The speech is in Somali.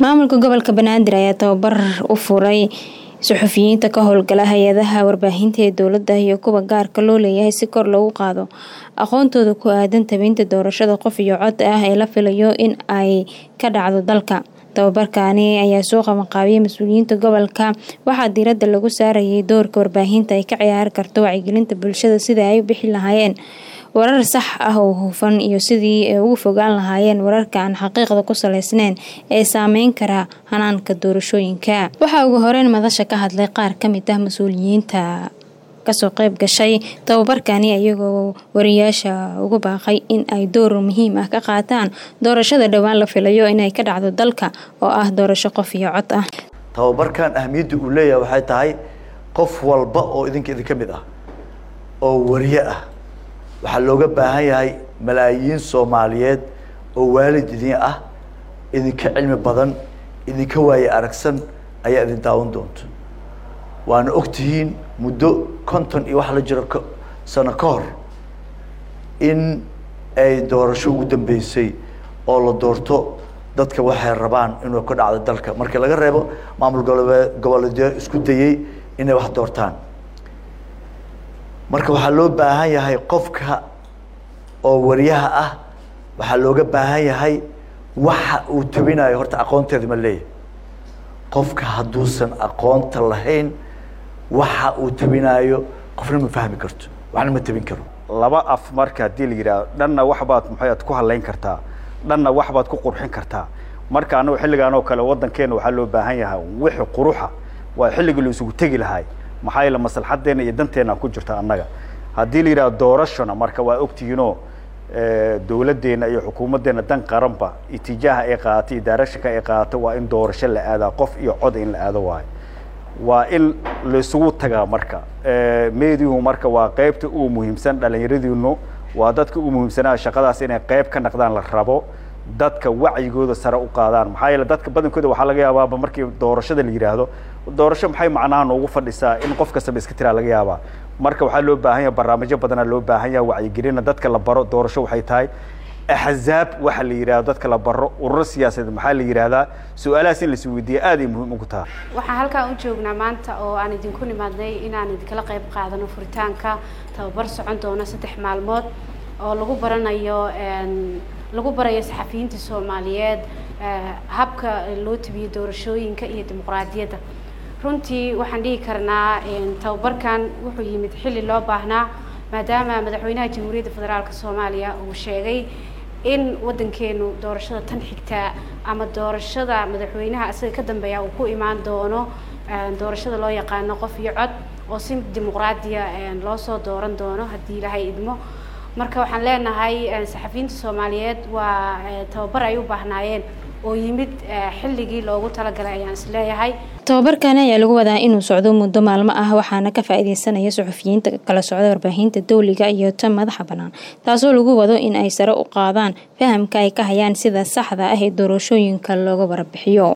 maamulka gobolka banaadir ayaa tababar u furay suxufiyiinta ka howlgala hay-adaha warbaahinta ee dowladda iyo kuwa gaarka loo leeyahay si kor loogu qaado aqoontooda ku aadan tabeynta doorashada qof iyo cod ah ee la filayo in ay ka dhacdo dalka tababarkaani ayaa soo qabanqaabiyay mas-uuliyiinta gobolka waxaa diiradda lagu saarayay doorka warbaahinta ay ka ciyaari karto wacyigelinta bulshada sida ay u bixi lahaayeen warar sax ah oo hufan iyo sidii ay ugu fogaan lahaayeen wararka aan xaqiiqda ku saleysneyn ee saameyn kara hanaanka doorashooyinka waxaa ugu horeyn madasha ka hadlay qaar ka mid ah mas-uuliyiinta kasoo qeyb gashay tababarkani iyagoo wariyaasha ugu baaqay in ay door muhiim ah ka qaataan doorashada dhowaan la filayo inay ka dhacdo dalka oo ah doorasho qof iyo cod ah tababarkan ahmiyadda uu leeyahay waxay tahay qof walba oo idinka idinka mid ah oo wariye ah waxaa looga baahan yahay malaayiin soomaaliyeed oo waalid idin ah idinka cilmi badan idinka waaye aragsan ayaa idin daawan doonto waana ogtihiin muddo konton iyo wax la jiro k sano ka hor in ay doorasho ugu dambeysay oo la doorto dadka waxay rabaan inuu ka dhacdo dalka markii laga reebo maamul gobolee goboleedyo isku dayey inay wax doortaan marka waxaa loo baahan yahay qofka oo wariyaha ah waxaa looga baahan yahay waxa uu tabinayo horta aqoonteeda ma leeyahay qofka hadduusan aqoonta lahayn waxa uu tabinaayo qofna ma fahmi karto waxna ma tabin karo laba af marka haddii la yidhahdo dhanna waxbaad maxaad ku hadlayn kartaa dhanna waxbaad ku qurxin kartaa marka anagu xilligaan oo kale waddankeena waxaa loo baahan yahay wixi quruxa waa xilligii la isugu tegi lahay maxaa yeele maslaxadeena iyo danteena ku jirta annaga haddii la yidhahdo doorashona marka waa ogtihiinoo dowladdeena iyo xukuumaddeena dan qaranba itijaaha ay qaadatay iyo daarashanka ay qaadatay waa in doorasho la aadaa qof iyo cod in la aado waayo waa in laisugu tagaa marka meedihu marka waa qeybta uu muhiimsan dhallinyaradiinu waa dadka uu muhiimsanaa shaqadaas inay qeyb ka naqdaan la rabo dadka wacyigooda sare u qaadaan maxaa yeele dadka badankooda waxaa laga yaabaaba markii doorashada la yidhaahdo doorasho maxay macnaha noogu fadhisaa in qof kastaba iska tiraa laga yaabaa marka waxaa loo baahan yahay barnaamijyo badanaa loo baahan yahay wacyigelina dadka la baro doorasho waxay tahay axzaab waxa la yidhahdo dadka la baro ururo siyaasadeed maxaa la yidhaahdaa su-aalahaas in lais weydiiya aad ay muhiim ugu tahay waxaan halkaan u joognaa maanta oo aan idinku nimaadnay inaan idinkala qayb qaadano furitaanka tababar socon doono saddex maalmood oo lagu baranayo lagu barayo saxafiyiinta soomaaliyeed habka loo tabiyo doorashooyinka iyo dimuqraadiyadda runtii waxaan dhihi karnaa tababarkan wuxuu yimid xilli loo baahnaa maadaama madaxweynaha jamhuuriyadda federaalk soomaaliya uu sheegay in waddankeenu doorashada tan xigtaa ama doorashada madaxweynaha isaga ka dambeeya uu ku imaan doono doorashada loo yaqaano qof iyo cod oo si dimuqraadiya loo soo dooran doono haddii ilaahay idmo marka waxaan leenahay saxafiyiinta soomaaliyeed waa tababar ay u baahnaayeen oo yimid xilligii loogu talagalay ayaan isleeyahay tababarkani ayaa lagu wadaa inuu socdo muddo maalmo ah waxaana ka faa-ideysanaya suxufiyiinta kala socda warbaahinta dowliga iyo tan madaxa bannaan taasoo lagu wado in ay sare u qaadaan fahamka ay ka hayaan sida saxda ah ee doorashooyinka looga warabixiyo